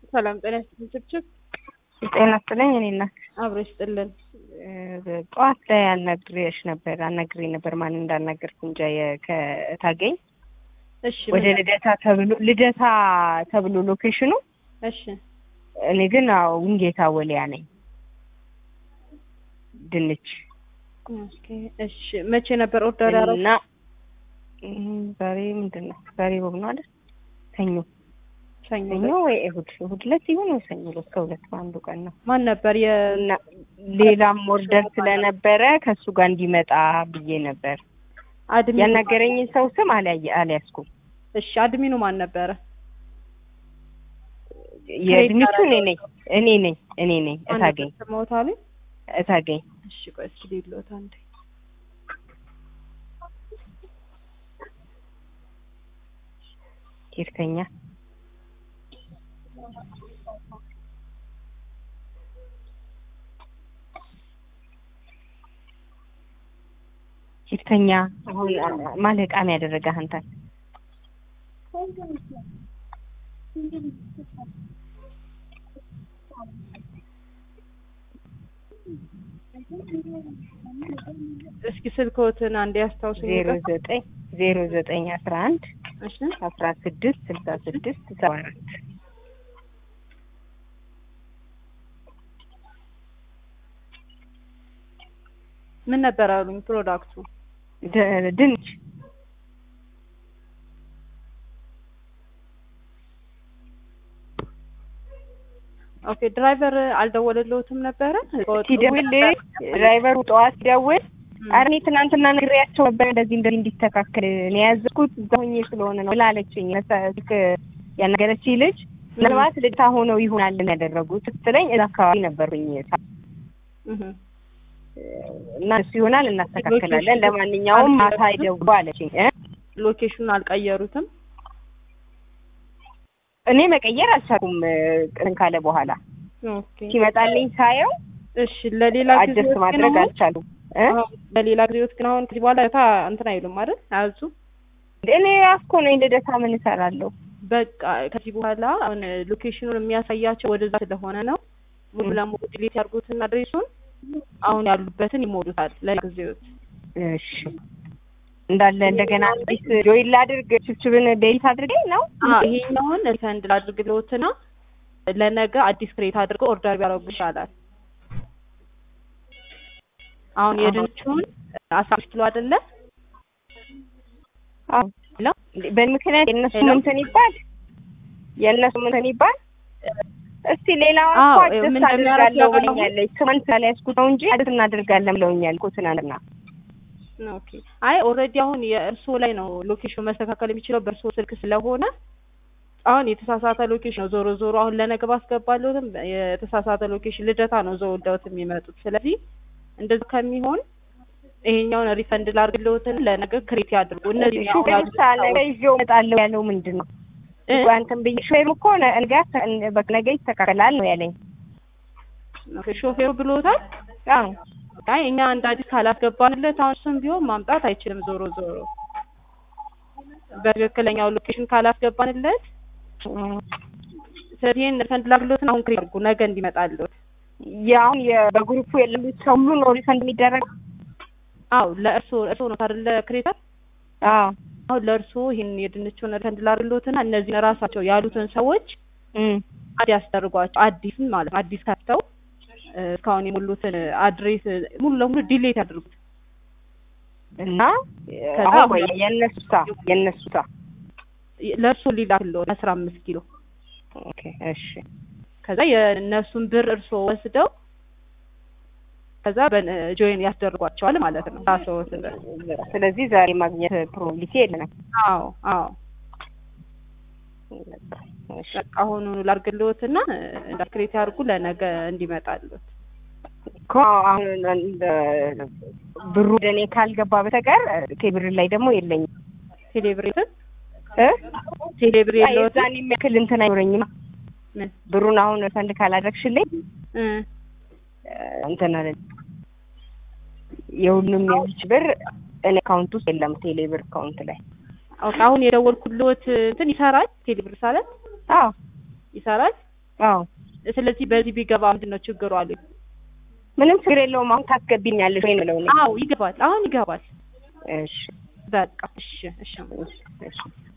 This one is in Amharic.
ሰላም ጤና ይስጥልኝ። ችብችብ ጤና ይስጥልኝ። እኔ እናት አብሮ ይስጥልን። ጠዋት ላይ አናግሬሽ ነበር አናግሬ ነበር ማን እንዳናገርኩ እንጃ ከታገኝ እሺ ወደ ልደታ ተብሎ ልደታ ተብሎ ሎኬሽኑ እሺ እኔ ግን አዎ ውንጌታ ወሊያ ነኝ ድንች ኦኬ እሺ መቼ ነበር ኦርደር ያደረጉት? እና እም፣ ዛሬ ምንድን ነው ዛሬ ሮብ ነው አይደል ሰኞ ሰኞ ሰኞ ወይ እሑድ እሑድ ዕለት ይሁን ወይ ሰኞ ዕለት ከሁለት በአንዱ ቀን ነው ማን ነበር የ እና ሌላም ኦርደር ስለነበረ ከእሱ ጋር እንዲመጣ ብዬ ነበር አድሚኑ ያናገረኝን ሰው ስም አልያየ አልያዝኩም እሺ አድሚኑ ማን ነበረ? የድንቹ እኔ ነኝ እኔ ነኝ እኔ ነኝ እታገኝ ሞታል። እታገኝ እሺ ቆይ እስኪ ሊሎት አንዴ ሂርተኛ ሂርተኛ አሁን ማለቃም ያደረገ አንተን እስኪ ስልክዎትን አንዴ ያስታውሱኝ። ዜሮ ዘጠኝ ዜሮ ዘጠኝ አስራ አንድ እሺ አስራ ስድስት ስልሳ ስድስት ሰባ አራት ምን ነበር አሉኝ ፕሮዳክቱ? ድ- ድንች ኦኬ ድራይቨር አልደወለልዎትም ነበረ? ሲደውል ድራይቨሩ ጠዋት ሲደውል ኧረ እኔ ትናንትና ነግሬያቸው ነበር እንደዚህ እንደዚህ እንዲስተካከል እኔ ያዘዝኩት እዛ ሆኜ ስለሆነ ነው ብላለችኝ። ስልክ ያናገረችኝ ልጅ ምናልባት ልጅታ ሆነው ይሆናል ያደረጉት ስትለኝ እዛ አካባቢ ነበሩኝ እህ እና እሱ ይሆናል እናስተካክላለን። ለማንኛውም ማታ ይደውሉ አለችኝ እ ሎኬሽኑን አልቀየሩትም? እኔ መቀየር አልቻልኩም። እንትን ካለ በኋላ ኦኬ ሲመጣልኝ ሳየው እሺ ለሌላ ጊዜ አጀስት ማድረግ አልቻሉም እ ለሌላ ጊዜዎት ግን አሁን ከዚህ በኋላ ታ እንትን አይሉም አይደል? አያዙ እኔ አስኮ ነኝ ልደታ ምን እሰራለሁ? በቃ ከዚህ በኋላ አሁን ሎኬሽኑን የሚያሳያቸው ወደዛ ስለሆነ ነው። ሙሉ ለሙሉ ዲሊት ያድርጉትና አድሬሱን አሁን ያሉበትን ይሞሉታል ለጊዜዎት። እሺ እንዳለ እንደገና አዲስ ጆይን ላድርግ ችብችብን ዴሊት አድርጌ ነው አዎ ይሄኛውን ሪፈንድ ላድርግ ብለውትና ለነገ አዲስ ክሬት አድርገው ኦርደር ቢያደርጉ ይሻላል። አሁን የድንቹን አስራ አምስት ኪሎ አይደለ? አዎ ሄሎ በምክንያት የእነሱ ሄሎ? ምንትን ይባል የእነሱ ምንትን ይባል እስቲ ሌላዋ አዎ፣ እኮ ምን አዲስ እንደሚያደርግ አድርጋለሁ ያውቃሉ? ብለኛለች። ስሟን ስላልያዝኩት ነው እንጂ አዲስ እናደርጋለን ብለውኛል እኮ ትናንትና። ኦኬ አይ ኦልሬዲ አሁን የእርስዎ ላይ ነው ሎኬሽኑ መስተካከል የሚችለው በእርስዎ ስልክ ስለሆነ አሁን የተሳሳተ ሎኬሽን ነው። ዞሮ ዞሮ አሁን ለነገ ባስገባለሁትም የተሳሳተ ሎኬሽን ልደታ ነው ዘውልደውት የሚመጡት። ስለዚህ እንደዚህ ከሚሆን ይሄኛውን ሪፈንድ ላድርግልዎትን ለነገ ክሬት ያድርጉ። እነዚህ አሁን ሹፌሩ ያሉት ሳለ ሰዎች ይዤው እመጣለሁ ያለው ምንድን ነው? እ? አንተም ብዬ ሹፌሩ እኮ ነገ በቃ ነገ ይስተካከላል ነው ያለኝ። ኦኬ፣ ሾፌሩ ብሎታል። አዎ አይ እኛ እንደ አዲስ ካላስገባንለት አሁን እሱም ቢሆን ማምጣት አይችልም። ዞሮ ዞሮ በትክክለኛው ሎኬሽን ካላስገባንለት እም። ስለዚህ ይሄን ሪፈንድ ላድርግልዎትን አሁን ክሬት ያድርጉ ነገ እንዲመጣልዎት። የአሁን የ- በግሩፑ የሌሉት ሰው ሁሉ ነው ሪፈንድ የሚደረግ? አዎ ለእርስዎ እርስዎ ነው አይደለ ክሬተር? አዎ አሁን ለእርስዎ ይሄን የድንቹን ሪፈንድ ላድርግልዎትና እነዚህን ራሳቸው ያሉትን ሰዎች እም። አድ ያስደርጓቸው አዲስን ማለት ነው። አዲስ ከፍተው እ፣ እስካሁን የሞሉትን አድሬስ ሙሉ ለሙሉ ዲሌት ያድርጉት። እና ከዛ አሁን ቆይ የእነሱሳ የእነሱሳ ለእርስዎ ሊላክልዎት አስራ አምስት ኪሎ ኦኬ እሺ ከዛ የእነሱን ብር እርስዎ ወስደው ከዛ ጆይን ያስደርጓቸዋል ማለት ነው። ራስዎትን ስለዚህ ዛሬ ማግኘት ፕሮባቢሊቲ የለንም። አዎ አዎ እሺ በቃ አሁኑኑ ላድርግልዎትና እንዳክሬት ያድርጉ ለነገ እንዲመጣልዎት። እኮ አሁን እንደ- ብሩ ወደ እኔ ካልገባ በስተቀር ቴብር ላይ ደግሞ የለኝም ቴሌብሬትን እ ቴሌብሬ የለዎትም? የዛን የሚያክል እንትን አይኖረኝም። ምን ብሩን አሁን ፈንድ ካላደረግሽልኝ እ እንትን አለ የሁሉም የዚች ብር እኔ አካውንት ውስጥ የለም ቴሌ ብር አካውንት ላይ ኦኬ አሁን የደወልኩልዎት እንትን ይሰራል ቴሌብር ሳለት አዎ ይሰራል አዎ ስለዚህ በዚህ ቢገባ ምንድን ነው ችግሩ አሉኝ። ምንም ችግር የለውም። አሁን ታስገቢኛለሽ ወይ ነው ነው? አዎ ይገባል፣ አሁን ይገባል። እሺ በቃ እሺ፣ እሺ። እሺ እሺ